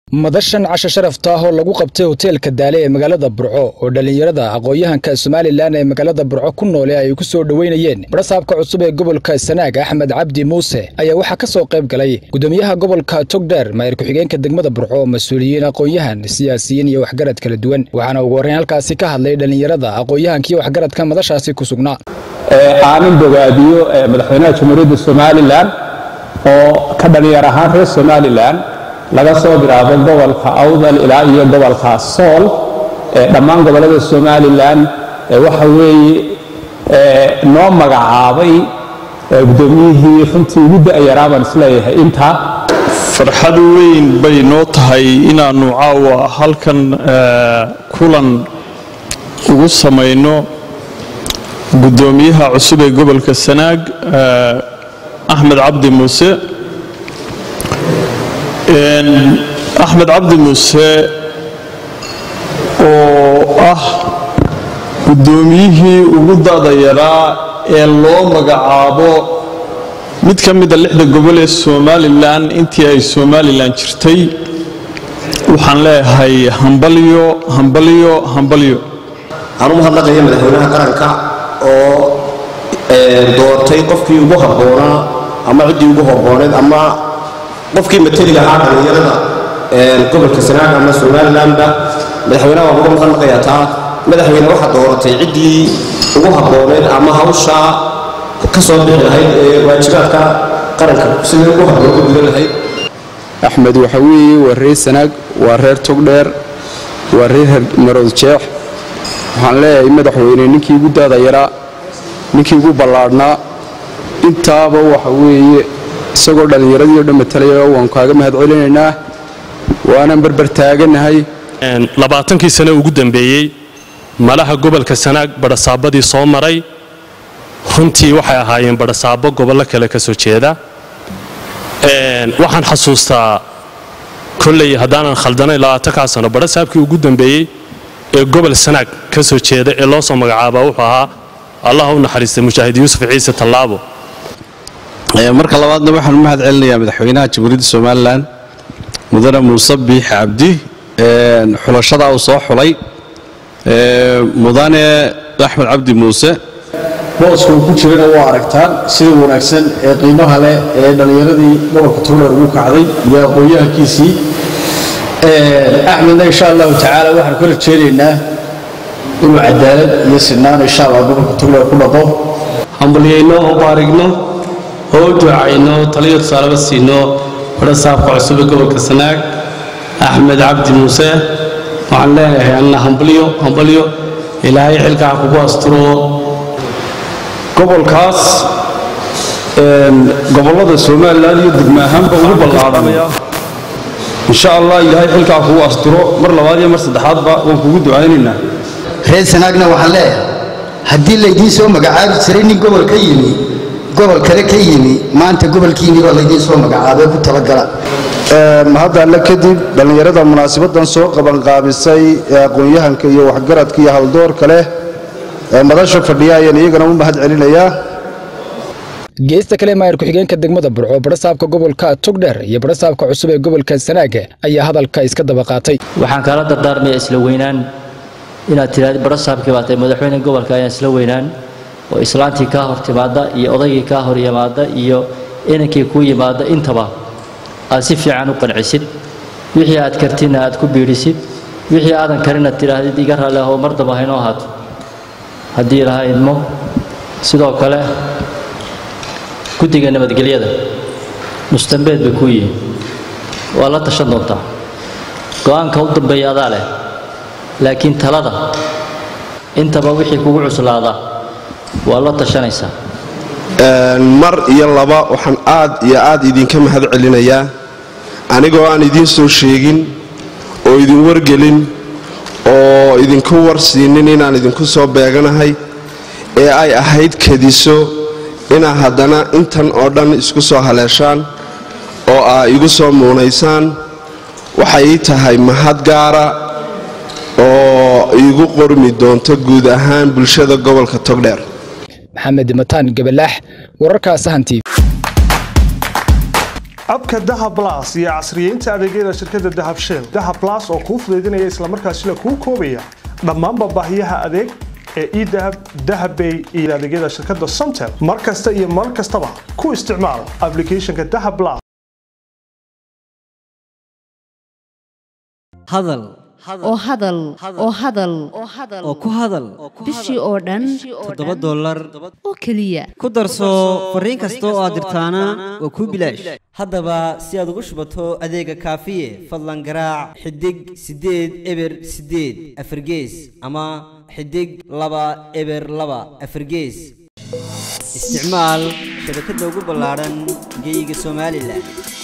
madashan casho sharafta ah oo lagu qabtay hoteelka daale ee magaalada burco oo dhallinyarada aqoon-yahanka somalilan ee magaalada burco ku noole ay ku soo dhoweynayeen barasaabka cusub ee gobolka sanaag axmed cabdi muuse ayaa waxaa ka soo qayb galay gudoomiyaha gobolka togdheer maayir ku-xigeenka degmada burco mas-uuliyiin aqoon-yahan siyaasiyiin iyo waxgarad kala duwan waxaana ugu horreyn halkaasi ka hadlay dhallinyarada aqoon-yahanka iyo waxgaradka madashaasi ku sugnaa aanin bogaadiyo madaxweynaha jamhuuriyadda somalilan oo ka dhallinyar ahaan reer somalilan laga soo bilaabo gobolka awdal ilaa iyo gobolka sool dhammaan gobollada somalilan waxa weeye noo magacaabay gudoomiyihii runtii ugu da'yaraa baan isleeyahay intaa farxad weyn bay noo tahay inaannu caawa halkan kulan ugu samayno gudoomiyaha cusub ee gobolka sanaag axmed cabdi muuse axmed cabdi muuse oo ah guddoomiyihii ugu da'da yaraa ee loo magacaabo mid ka mida lixda gobol ee somalilan intii ay somalilan jirtay waxaan leeyahay hambalyo hambalyo hambalyo waxaan u mahadnaqaya madaxweynaha qaranka oo doortay qofkii ugu habboonaa ama ciddii ugu habbooneed ama qofkii mateliga ahaa dhallinyarada gobolka sanaag ama somalilanba madaxweynaha waan uga mahadnaqayaa taa madaxweyne waxaa dooratay ciddii ugu habbooneed ama hawshaa ka soo bixi lahayd ee waajibaadka qaranka sidii ugu habboon u gudan lahayd axmed waxa weeye waa reer sanaag waa reer togdheer waa reer marood jeex waxaan leeyahay madaxweyne ninkii ugu daada yaraa ninkii ugu ballaadhnaa intaaba waxa weeye isagoo dhallinyaradii o dhan matalaya waan kaaga mahad celinaynaa waanan berbertaaganahay labaatankii sane ugu dambeeyey malaha gobolka sanaag badhasaabadii soo maray runtii waxay ahaayeen badhasaabo gobollo kale ka soo jeeda waxaan xasuustaa kolley haddaanan khaldanayn labaatankaa sano badhasaabkii ugu dambeeyey ee gobol sanaag ka soo jeeda ee loo soo magacaaba wuxuu ahaa allah u naxariistay mujaahid yuusuf ciise tallaabo marka labaadna waxaan u mahad celinayaa madaxweynaha jamhuuriyadda somalilan mudane muuse biix cabdi xulashadaa uu soo xulay mudane axmed cabdi muuse booska uu ku jirana waa aragtaan sida wanaagsan ee qiimaha leh ee dhallinyaradii gobolka togdheer ugu kacday iyo aqoon-yahankiisii axmedna insha allahu tacaala waxaan ka rajeynaynaa inuu cadaalad iyo sinaan insha allah gobolka togdheer ku dhaqo hambalyayno oo baarigno oo u ducayno taliyo tusaalaba siino badhasaabka cusub ee gobolka sanaag axmed cabdi muuse waxaan leenahay anna hambalyo hambalyo ilaahay xilkaa kugu asturo gobolkaas gobollada somalilan iyo degma ahaanba ugu ballaadhan insha allah ilaahay xilkaa kugu asturo mar labaad iyo mar saddexaadba waan kugu ducaynaynaa reer sanaagna waxaan leeyahay haddii laydiin soo magacaabi jiray nin gobol ka yimi gobol kale ka yimi maanta gobolkiinii baa laydiin soo magacaabay ku talagala mahadda alle kadib dhallinyarada munaasibadan soo qabanqaabisay ee aqoon-yahanka iyo waxgaradka iyo haldoorka leh ee madasha fadhiya ayaan iyagana u mahad celinayaa geesta kale maayir ku-xigeenka degmada burco badhasaabka gobolka togdheer iyo badhasaabka cusub ee gobolka sanaaga ayaa hadalka iska daba qaatay waxaan kaala dardaarmaya isla weynaan inaad tidhahdi badhasaabkii baa tahay madaxweyne gobolka ayaan isla weynaan oo islaantii kaa hor timaadda iyo odaygii kaa hor yimaadda iyo inankii kuu yimaadda intaba aad si fiican u qancisid wixii aad kartina aad ku biidhisid wixii aadan karina tidhaahdid iga raalli ahoo mar damba haynoo ahaato haddii laha idmo sidoo kale guddiga nabadgelyada mustambeed bay kuu yihiin waa la tashan doontaa go-aanka u dambeeya adaa leh laakiin talada intaba wixii kugu cuslaada waa la tashanaysaa mar iyo laba waxaan aad iyo aad idinka mahad celinayaa anigoo aan idiin soo sheegin oo idin wargelin oo idinku warsiinin inaan idinku soo beeganahay ee ay ahayd kadiso inaa haddana intan oo dhan isku soo haleeshaan oo aa igu soo muunaysaan waxay ii tahay mahad gaara oo iigu qormi doonto guud ahaan bulshada gobolka togdheer maxamed mataan gabalaax wararka sahan tv abka dahab blas iyo casriyeynta adeegyada shirkadda dahab shell dahab blas oo kuu fudaydinaya islamarkaasina kuu koobaya dhammaanba baahiyaha adeeg ee edahab dahabbay iyo adeegyada shirkadda somtel mar kasta iyo mar kastaba ku isticmaal applicationka dahab blas hadal oo hadal oo hadal oo ku hadal bishii oo dhan toddoba dollar oo keliya ku darso fariin kasta oo aad dirtaana waa kuu bilaash haddaba si aad ugu shubato adeega kaafiye fadlan garaac xidig siddeed eber siddeed afargees ama xidig laba eber laba afargees isticmaal shabakadda ugu ballaadhan geeyiga somalilan